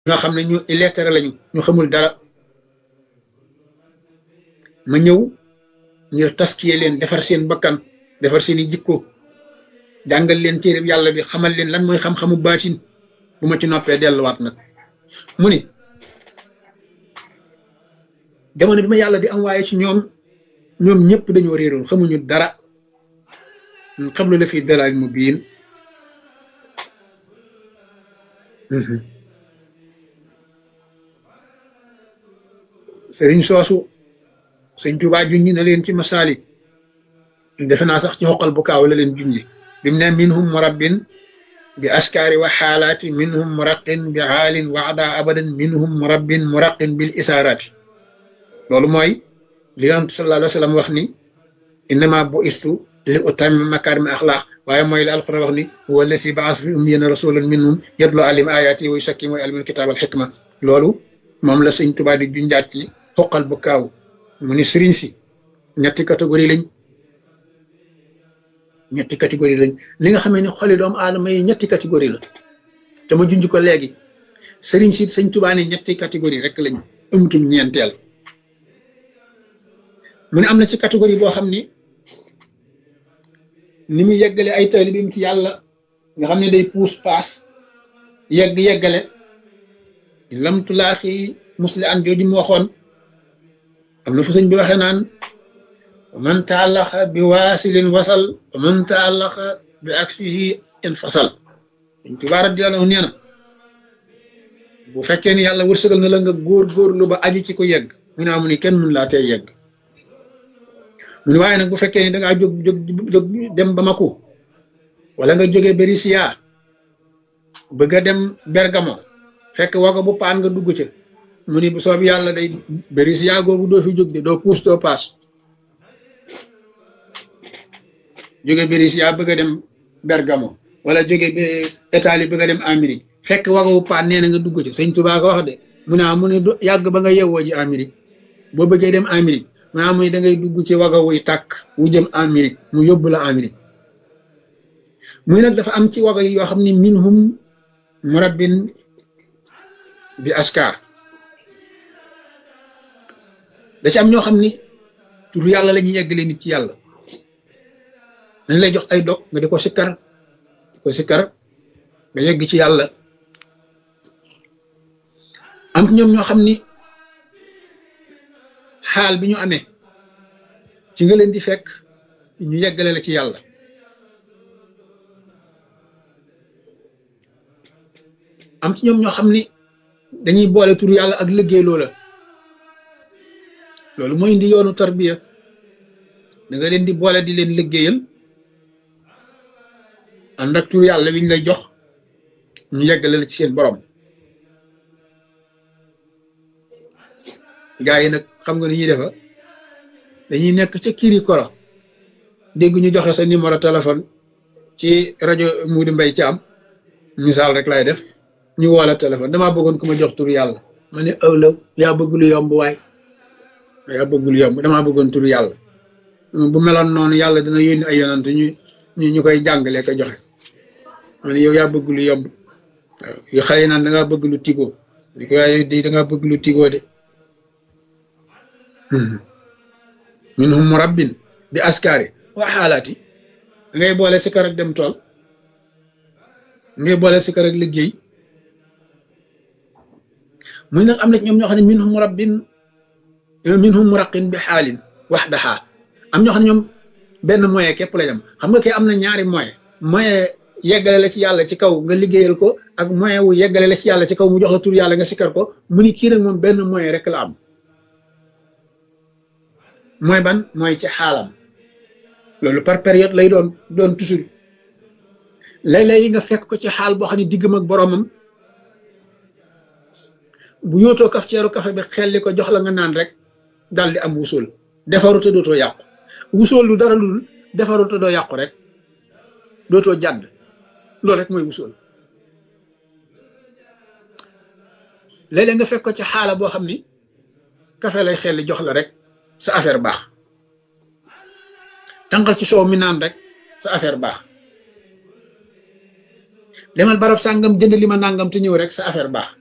ñoo xam ne ñu illettré lañu ñu xamul dara ma ñëw ngir taskiye leen defar seen bakkan defar seeni jikko jàngal leen téereb yàlla bi xamal leen lan mooy xam-xamu baatin bu ma ci noppee delluwaat nag mu ni jamono bi ma yàlla di am waaye ci ñoom ñoom ñëpp dañoo réeroon xamuñu dara xablu la fi dalal mu biin sëriñ soosu sëñ Tuubaa junñi na leen ci masaalik defe naa sax ci xoqal bu kaaw la leen junñi bi mu ne minhum murabbin bi askaari wa xaalaati minhum muraqin bi xaalin waxda abadan minhum murabbin muraqin bil isaaraati loolu mooy li yonent sallallahu alayhi wa sallam wax ni innama bu istu li utammima makaarima axlaaq waaye mooy la alquran wax ni huwa allasi baas fi ummiyina rasulan minhum yatlu alim ayaati wa yusakkim wa yuallimul kitaab al xikma loolu moom la sëñ Tuubaa di junjaat ci xoqal bu kaaw mu ni sëriñ si ñetti catégorie lañ ñetti catégorie lañ li nga xamee ne xoli doomu aadama yi ñetti catégorie la te ma junj ko léegi sëriñ si sëñ Tuubaa ne ñetti catégorie rek lañ amutum ñeenteel mu ne am na ci catégorie boo xam ni ni mu yeggale ay taalibeem ci yàlla nga xam ne day puus paas yegg yeggale lamtulaaxi musli an jooju mu waxoon am na fu sëñ bi waxee naan man taallaxa bi waasilin wasal man taallaxa bi aksihi in fasal dañ Tuubaa radiyallaahu nee na bu fekkee ni yàlla wërsëgal na la nga góor góorlu ba aju ci ko yegg mu ne amu ni kenn mun laa tey yegg mu ne waaye nag bu fekkee ni dangaa jóg jóg jóg dem Bamako wala nga jógee Berisiya bëgg a dem Bergamo fekk wago bu paan nga dugg ca mu ni bu soob yàlla day Berisiya googu doo fi jóg de doo puus doo paas jóge Berisiya bëgg a dem Bergamo wala jóge Italie bëgg a dem Amérique fekk wago bu paan nee na nga dugg ca sëñ Tuubaa ko wax de mu ne mu ne yàgg ba nga yewwoo ji Amérique boo bëggee dem Amérique maa muy da ngay dugg ci waga wuy tàkk wu jëm Amérique mu yóbbu la Amérique muy nag dafa am ci waga yi yoo xam ne minhum murabbin bi askar da ci am ñoo xam ni tur yàlla la ñuy yeggale nit ci yàlla dañ lay jox ay dog nga di ko sikkar di ko sikkar nga yegg ci yàlla am ñoom ñoo xam ni xaal bi ñu amee ci nga leen di fekk ñu yeggale la ci yàlla am ci ñoom ñoo xam ni dañuy boole tur yàlla ak liggéey loola loolu mooy indi yoonu tarbiya da nga leen di boole di leen liggéeyal ànd ak tur yàlla wiñ lay jox ñu yeggale la ci seen borom gaa yi nag xam nga ni ñuy defa dañuy nekk ca kiri koro dégg ñu joxe sa numéro téléphone ci rajo Moudou Mbaye Thiam misaal rek lay def ñu woo la téléphone damaa bëggoon ku ma jox tur yàlla ma ne ëwlaw yaa bëgg lu yomb waay yaa bëgg lu yomb damaa bëggoon tur yàlla bu meloon noonu yàlla dina yónni ay yonant ñu ñu ñu koy jàngalee ko joxe ma ne yow yaa bëgg lu yomb waaw yu xale yi naan da ngaa bëgg lu tigoo di ko waaye di da ngaa bëgg lu tigoo de minhum murabbin bi askari wa xaalaati ngay boole sikar ak dem tool ngay boole sikar ak liggéey muy nag am na ñoom ñoo xam ne minhum murabbin minhum muraqin bi xaalin waxdaha am ñoo xam ne ñoom benn moyen képp la am xam nga kay am na ñaari moyen moyen yeggale la ci yàlla ci kaw nga liggéeyal ko ak moyen wu yeggale la ci yàlla ci kaw mu jox la tur yàlla nga sikar ko mu ni kii nag moom benn moyen rek la am mooy ban mooy ci xaalam loolu par période lay doon doon toujours léeg-léeg yi nga fekk ko ci xaal boo xam ne diggam ak boromam bu yootoo kaf ceeru kafe bi xelli ko jox la nga naan rek dal di am wusul defaru te dootoo yàqu wusul lu dara lul defaru te doo yàqu rek dootoo jàdd loolu rek mooy wusul léeg-léeg nga fekk ko ci xaala boo xam ni kafe lay xelli jox la rek sa affaire baax tànqal ci soow mi naan rek sa affaire baax demal barab sàngam jënd li ma nàngam te ñëw rek sa affaire baax